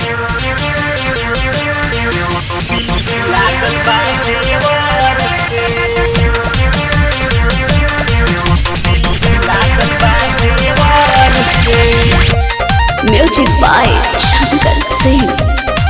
लागल बा देवर से लागल बा देवर से म्यूजिक बाय शंकर सिंह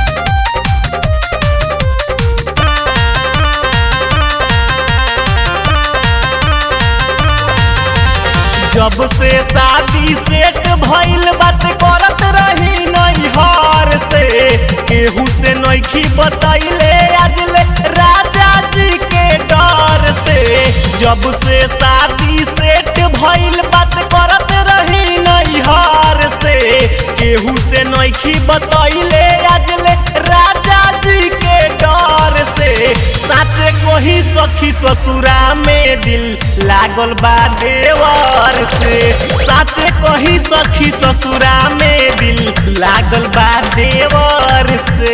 जब से शादी सेट भइल बात करत रही नैहर से केहू से नैखी बतैले आजले राजा जी के डर से जब से शादी सेट भइल बात करत रही नैहर से केहू से नैखी बतैले आजले राजा जी के डर से साचे कोही सखी ससुरा में दिल लागल बा देवर से साचे कोही सखी ससुरा में दिल लागल बा देवर से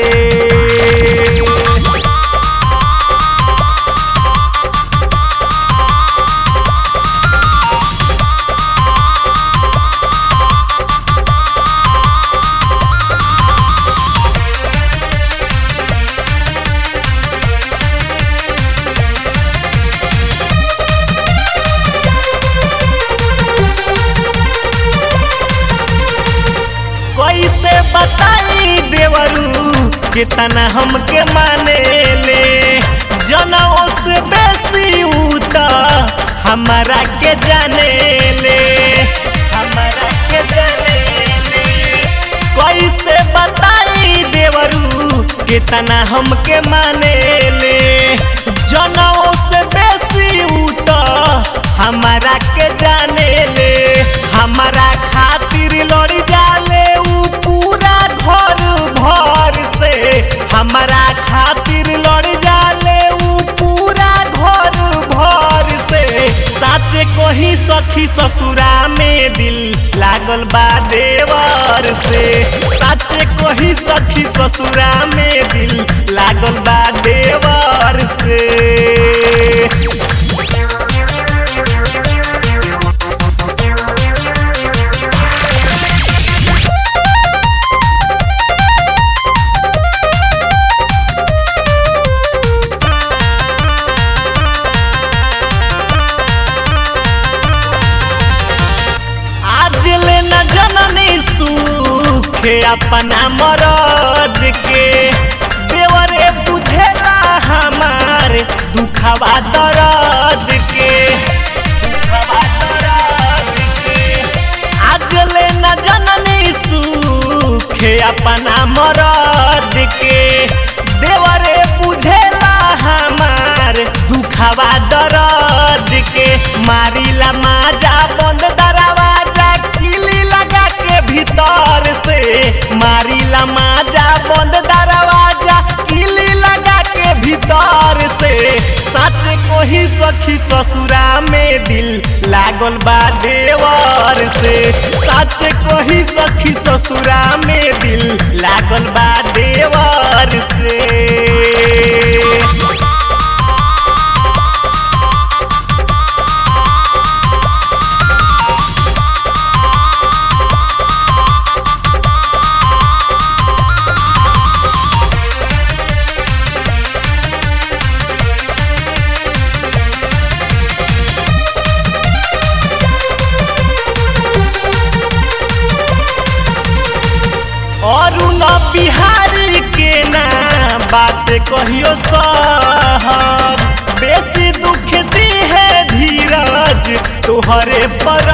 कैसे बताई देवरू कितना हमके माने ले जनों से बेसी ऊ त हमारा के जाने ले हमारा के जाने ले कैसे बताई देवरू कितना हमके माने ले जनों से बेसी ऊ त हमारा के जाने ले हमारा खातिर लड़ी जाले ऊ पूरा घर भर से हमारा खातिर लड़ जाले ऊ पूरा घर भर से साचे कोही सखी ससुरा में दिल लागल बा देवर से साचे कोही सखी ससुरा में दिल लागल बा देवर से आज ले न जननी सुखे अपना मरद के देवरे बुझेला हमार दुखवा दर्द के दुखवा दर्द के आज ले न जननी सुखे अपना मरद के देवरे बुझेला हमार दुखवा दर्द के मारिला माजा बंद दरवाजा किली लगा के भीतर से मारिला माजा बंद दरवाजा किली लगा के भीतर से सच कोही सखी ससुरा में दिल लागल बा देवर से सच कोही सखी ससुरा में दिल लागल बा देवर से और न बिहारी के ना बात कहियो साहब बेसी दुख दी है धीरज तुहरे पर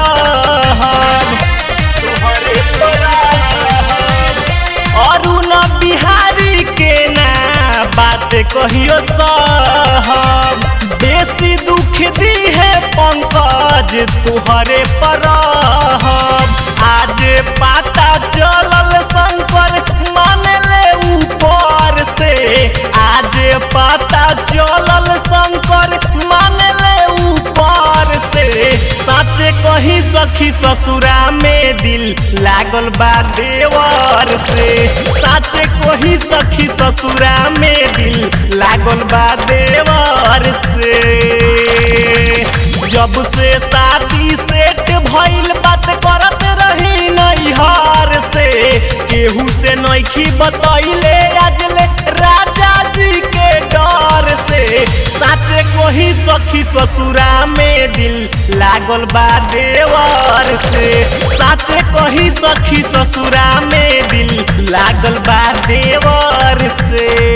तुहरे पर और न बिहारी के ना बात कहियो साहब बेसी दुख दी है पंकज तुहरे पर आज पाता चलल शंकर मान ले ऊपर से आज पता चलल शंकर मान ले ऊपर से सच कही सखी ससुरा में दिल लागल बा देवर से सच कही सखी ससुरा में दिल लागल बा देवर से जब से शादी सेट भइल बात करत रही नैहर से केहू से न नैखी बतैले आजले राजा जी के डर से साचे कोही सखी ससुरा में दिल लागल बा देवर से साचे कोही सखी ससुरा में दिल लागल बा देवर से